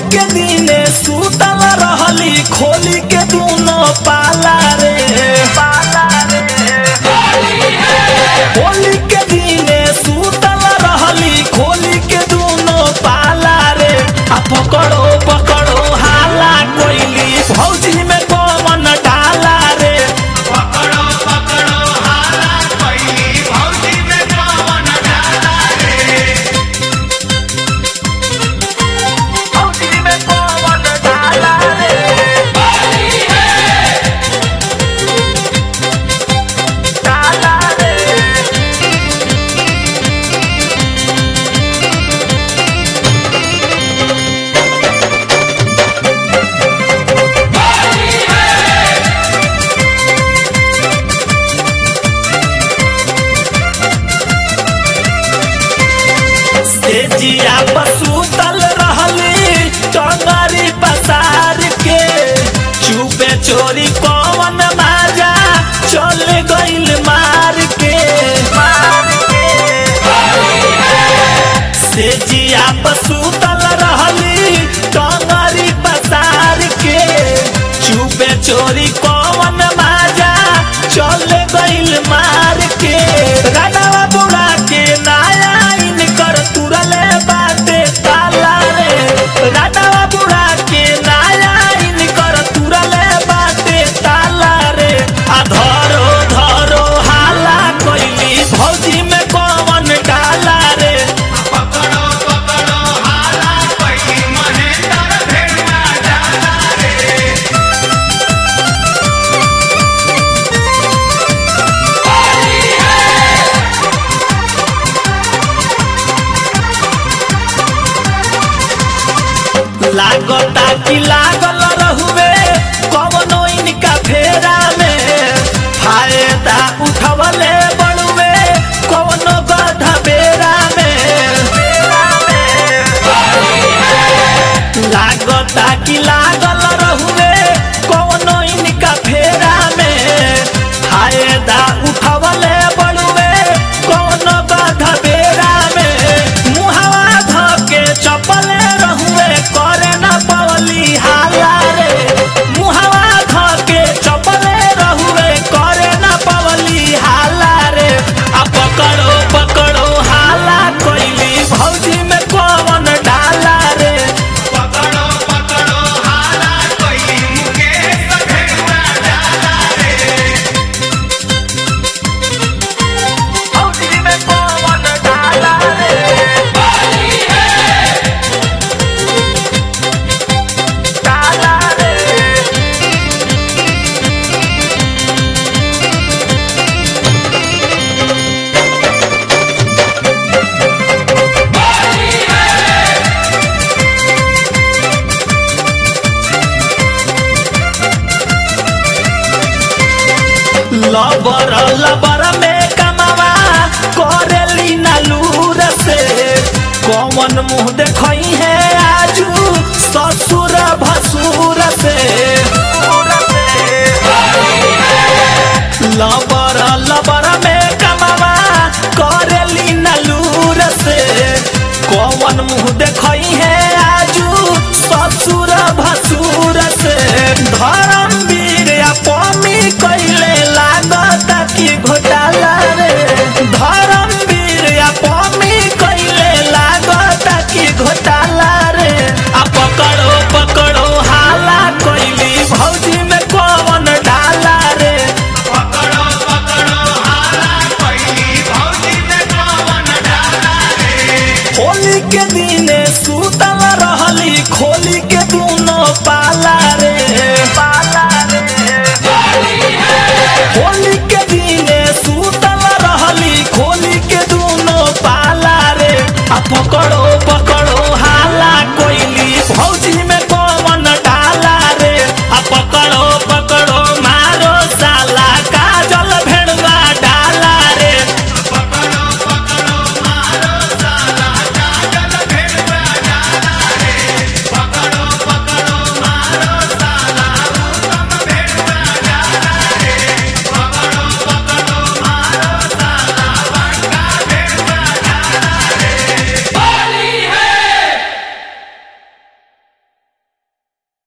के दिने सुतल रहली खोली के दूनो पाला रे होली के दिने सुतल रहली खोली के दूनो पाला रे आ पकड़ो पकड़ो हाला कोइली भौजी में कौन डाला रे पकड़ो पकड़ो हाला कोई भौजी में कौन डाला रे भौजी में कौन डाला रे डाला रे से जिया पसूतल रहली टंगरी पसार के चुपे चोरी कौन माजा चल गइल मार के से जिया पसूतल रहली टंगरी पसार के चुपे चोरी कौन माजा चल गइल मार के रानावा बुढ़ा के नाया इनकर तुरले बाटे ताला रे रानावा बुढ़ा के नाया इनकर तुरले बाटे ताला रे आ धरो धरो हाला कोइली भौजी में कौन डाला रे पकड़ो पकड़ो हाला कोई महेंद्र भेड़ुआ डाला रे लागता कि लागल रहुए कवनो इनका फेरा में फायदा उठवले बड़ुए कवनो गधा बेरा में लागता कि लागल रहुए कवनो इनका फेरा में फायदा उठवले बड़ुए कवनो गधा बेरा में मुहावा धके चपले रहुए करे न पवली हाला रे मुहावा धके चपले रहुए करे न पवली हाला रे आ पकड़ो पकड़ो हाला कोइली भौजी में कौन डाला रे पकड़ो पकड़ो हाला कोई मुकेश भेड़ुआ डाला रे भौजी में कौन डाला रे डाला रे लबर लबर में कमावा करेली नालूर से कौन मुंह देखई है आजू ससुर भसुर से लबर लबर में कमावा करेली नालूर से कौन मुंह देखई है आजू ससुर भसुर